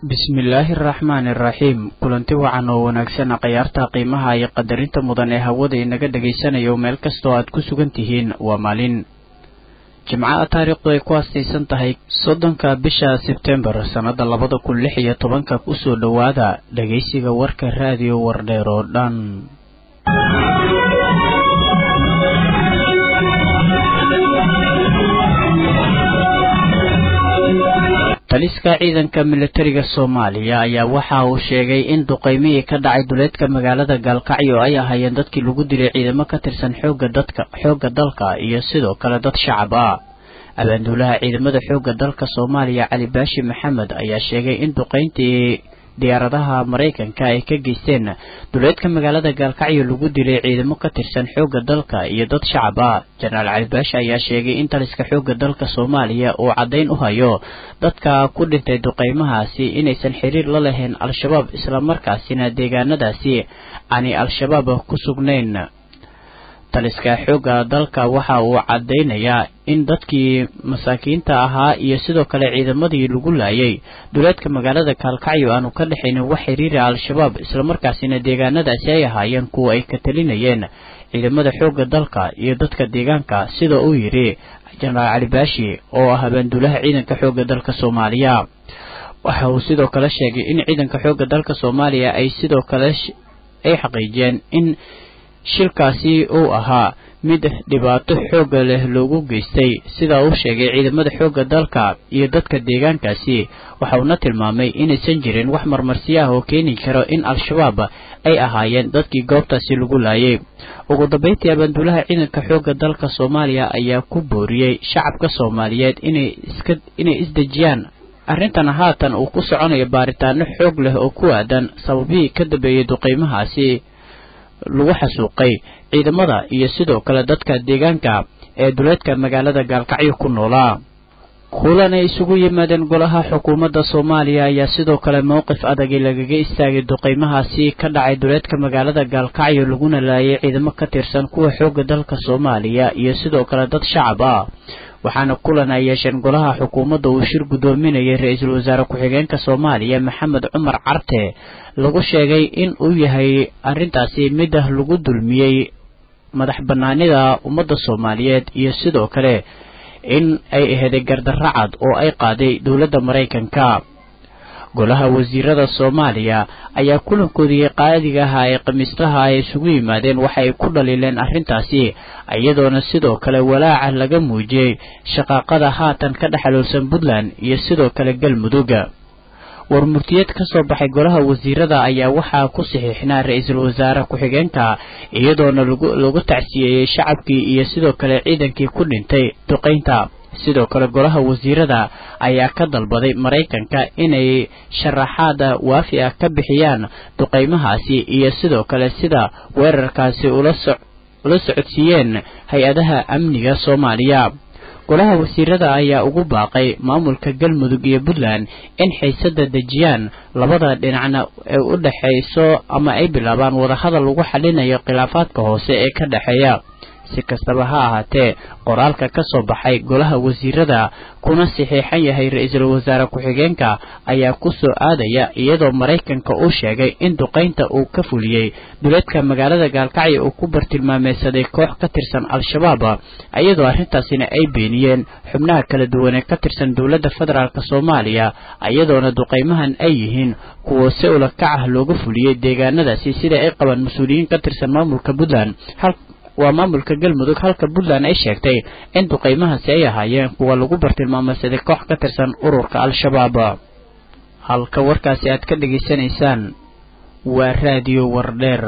bismillaahi araxmaani araxiim kulanti wacan oo wanaagsan khayaarta qiimaha iyo qadarinta mudan ee hawada inaga dhagaysanayo meel kastoo aad ku sugan tihiin waa maalin jimcaha taariikhdu ay ku aastaysan tahay soddonka bisha sebtembar sannada labada kun lix iyo tobanka kusoo dhowaada dhagaysiga warka raadiyo wardheer oo dhan taliska ciidanka militariga soomaaliya ayaa waxa uu sheegay in duqeymihii ka dhacay duleedka magaalada gaalkacyo ay ahaayeen dadkii lagu dilay ciidamo ka tirsan xooga dadka xoogga dalka iyo sidoo kale dad shacab ah abaanduulaha ciidamada xoogga dalka soomaaliya cali baashi maxamed ayaa sheegay in duqeyntii diyaaradaha maraykanka ay ka geysteen duleedka magaalada gaalkacyo lagu dilay ciidamo ka tirsan xoogga dalka iyo dad shacab ah jenaraal cali baashi ayaa sheegay in taliska xoogga dalka soomaaliya uu caddayn u hayo dadka ku dhintay duqeymahaasi inaysan xiriir la lahayn al-shabaab islamarkaasina deegaanadaasi aanay al-shabaab ku sugnayn taliska xoogga dalka waxa uu caddaynayaa in dadkii masaakiinta ahaa iyo sidoo kale ciidamadii lagu laayay duleedka magaalada kaalkacyo aanu ka dhexaynin wax xiriira al-shabaab islamarkaasina deegaanadaasi ay ahaayeen kuwa ay ka talinayeen ciidamada xoogga dalka iyo dadka deegaanka sida uu yidhi jenaraal cali baashi oo ah habaanduulaha ciidanka xoogga dalka soomaaliya waxa uu sidoo kale sheegay in ciidanka xoogga dalka soomaaliya ay sidoo kale ay xaqiijiyeen in shilkaasi uu ahaa mid dhibaato xoogga leh loogu geystay sida uu sheegay ciidamada xoogga dalka iyo dadka deegaankaasi waxa uuna tilmaamay inaysan jirin wax marmarsiyo ah oo keeni karo in al-shabaab ay ahaayeen dadkii goobtaasi lagu laayay ugu dambeyntii abaanduulaha ciidanka xoogga dalka soomaaliya ayaa ku booriyey shacabka soomaaliyeed inay iska inay isdejiyaan arrintan haatan uu ku soconayo baaritaano xoog leh oo ku aadan sababihii ka dambeeyey duqeymahaasi lagu xasuuqay ciidamada iyo sidoo kale dadka deegaanka ee duleedka magaalada gaalkacyo ku noolaa kulan ay isugu yimaadeen golaha xukuumadda soomaaliya ayaa sidoo kale mowqif adagi lagaga istaagay duqeymahaasi ka dhacay duleedka magaalada gaalkacyo laguna laayay ciidamo ka tirsan kuwa xoogga dalka soomaaliya iyo sidoo kale dad shacab ah waxaana kulan ay yeesheen golaha xukuumadda uu shir guddoominayay ra-iisul wasaare ku-xigeenka soomaaliya maxamed cumar carte lagu sheegay in uu yahay arrintaasi mid ah lagu dulmiyey madax bannaanida ummadda soomaaliyeed iyo sidoo kale in ay aheeday gardarro cad oo ay qaaday dowladda maraykanka golaha wasiirada soomaaliya ayaa kulankoodii qaadiga ahaa ee khamiistaha ay isugu yimaadeen waxa ay ku dhaliileen arrintaasi iyadoona sidoo kale walaaca laga muujiyey shaqaaqada haatan ka dhexaloolsan puntland iyo sidoo kale galmudug war murtiyeed ka soo baxay golaha wasiirada ayaa waxaa ku saxiixnaa ra-iisul wasaare ku-xigeenka iyadoona lagu tacsiyeeyey shacabkii iyo sidoo kale ciidankii ku dhintay duqaynta sidoo kale golaha wasiirada ayaa ka dalbaday maraykanka inay sharaxaada waafi ah ka bixiyaan duqeymahaasi iyo sidoo kale sida weerarkaasi ula socodsiiyeen hay-adaha amniga soomaaliya golaha wasiirada ayaa ugu baaqay maamulka galmudug iyo puntland in xiisada dejiyaan labada dhinacna ee u dhexayso ama ay bilaabaan wadahadal lagu xalinayo khilaafaadka hoose ee ka dhexeeya si kastaba ha ahaatee qoraalka ka soo baxay golaha wasiirada kuna saxiixan yahay ra-iisul wasaare ku-xigeenka ayaa ku soo aadaya iyadoo maraykanka uu sheegay in duqaynta uu ka fuliyey duleedka magaalada gaalkacyo uu ku bartilmaameysaday koox ka tirsan al-shabaab iyadoo arrintaasina ay beeniyeen xubnaha kala duwan ee ka tirsan dowladda federaalk soomaaliya iyadoona duqaymahan ay yihiin kuwa si ula kac ah looga fuliyey deegaanadaasi sida ay qabaan mas-uuliyiin ka tirsan maamulka puntland waa maamulka galmudug halka puntland ay sheegtay in duqeymahaasi ay ahaayeen kuwa lagu bartilmaameysaday koox ka tirsan ururka al-shabaab halka warkaasi aad ka dhegaysanaysaan waa raadiyo wardheer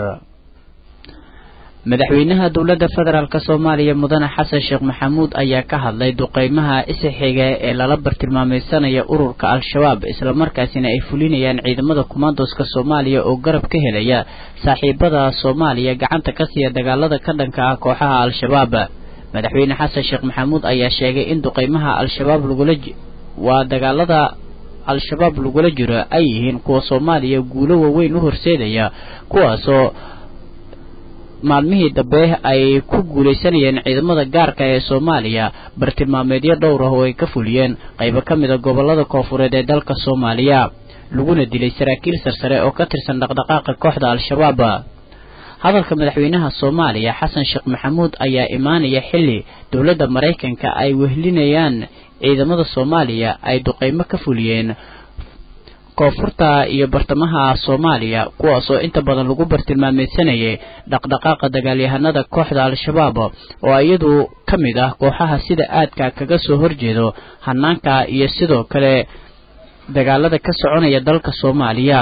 madaxweynaha dowladda federaalk soomaaliya mudane xasan sheekh maxamuud ayaa ka hadlay duqeymaha isixiga ee lala bartilmaameysanaya ururka al-shabaab islamarkaasina ay fulinayaan ciidamada kumaandoska soomaaliya oo garab ka helaya saaxiibada soomaaliya gacanta ka siiya dagaalada ka dhanka ah kooxaha al-shabaab madaxweyne xasan sheekh maxamuud ayaa sheegay in duqeymaha al-shabaab lagula waa dagaalada al-shabaab lagula jiro ay yihiin kuwa soomaaliya guulo waaweyn u horseedaya kuwaasoo maalmihii dambe ay ku guulaysanayeen ciidamada gaarka ee soomaaliya bartilmaameedyo dhowr ah oo ay ka fuliyeen qaybo ka mid a gobolada koofureed ee dalka soomaaliya laguna dilay saraakiil sarsare oo ka tirsan dhaqdhaqaaqa kooxda al-shabaab hadalka madaxweynaha soomaaliya xasan sheekh maxamuud ayaa imaanaya xilli dowladda maraykanka ay wehlinayaan ciidamada soomaaliya ay duqeymo ka fuliyeen koonfurta iyo bartamaha soomaaliya kuwaas oo inta badan lagu bartilmaameysanayay dhaqdhaqaaqa dagaalyahanada kooxda al-shabaab oo iyadu ka mid ah kooxaha sida aadka kaga soo horjeedo hanaanka iyo sidoo kale dagaalada ka soconaya dalka soomaaliya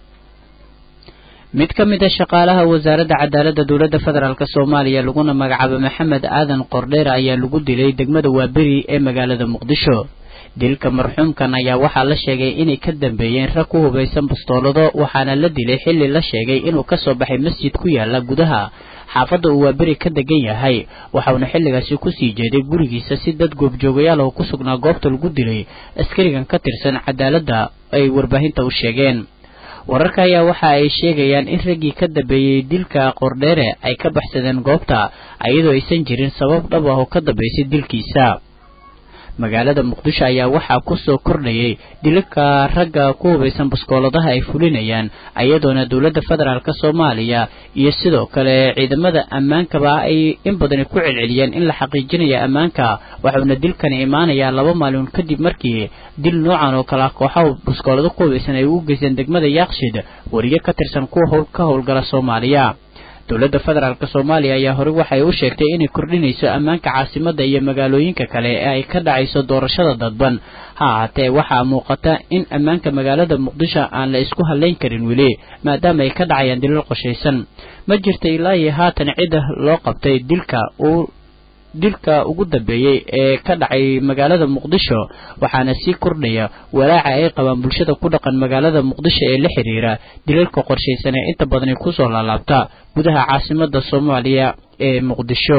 mid ka mid a shaqaalaha wasaaradda cadaaladda dowladda federaalk soomaaliya laguna magacaabo maxamed aadan qordheer ayaa lagu dilay degmada waaberi ee magaalada muqdisho dilka marxuumkan ayaa waxaa la sheegay inay ka dambeeyeen rag ku hubaysan bastoolado waxaana la dilay xilli la sheegay inuu kasoo baxay masjid ku yaala gudaha xaafadda uu waaberi ka degan yahay waxauna xilligaasi kusii jeeday gurigiisa si dad goobjoogayaal oo ku sugnaa goobta lagu dilay askarigan ka tirsan cadaaladda ay warbaahinta u sheegeen wararka ayaa waxa ay sheegayaan in raggii ka dambeeyey dilka qordheere ay ka baxsadeen goobta iyadoo aysan jirin sabab dhab ah oo ka dambaysay dilkiisa magaalada muqdisho ayaa waxaa kusoo kordhayay dilka ragga ku hubaysan baskooladaha ay fulinayaan iyadoona dowladda federaalk soomaaliya iyo sidoo kale ciidamada ammaankaba ay in badani ku celceliyeen in la xaqiijinayo ammaanka waxauna dilkani imaanayaa laba maalin kadib markii dil noocan oo kale ah kooxaha baskoolado ku hubaysan ay ugu geysteen degmada yaaqshid wariye ka tirsan kuwa ka howlgala soomaaliya dowladda federaalk soomaaliya ayaa horey waxay u sheegtay inay kordhinayso ammaanka caasimadda iyo magaalooyinka kale ee ay ka dhacayso doorashada dadban ha ahaatee waxaa muuqata in ammaanka magaalada muqdisho aan la isku hadlayn karin weli maadaama ay ka dhacayaan dilal qoshaysan ma jirta ilaa iyo haatan cidda loo qabtay dilka uu dilka ugu dambeeyey ee ka dhacay magaalada muqdisho waxaana sii kordhaya walaaca ay qabaan bulshada ku dhaqan magaalada muqdisho ee la xiriira dilalka qorshaysan ee inta badani kusoo laalaabta gudaha caasimada soomaaliya ee muqdisho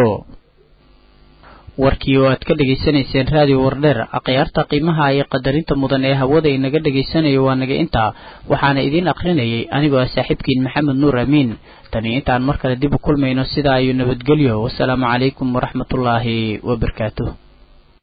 warkii oo aad ka dhegaysanayseen raadiyo wardheer akhyaarta qiimaha iyo qadarinta mudan ee hawada inaga dhegaysanayo waa naga intaa waxaana idiin akhrinayay anigoo ah saaxiibkiin maxamed nuur amiin tani intaan mar kale dib u kulmayno sidaa ayuu nabadgelyo wasalaamu calaykum waraxmatullaahi wabarakaatuh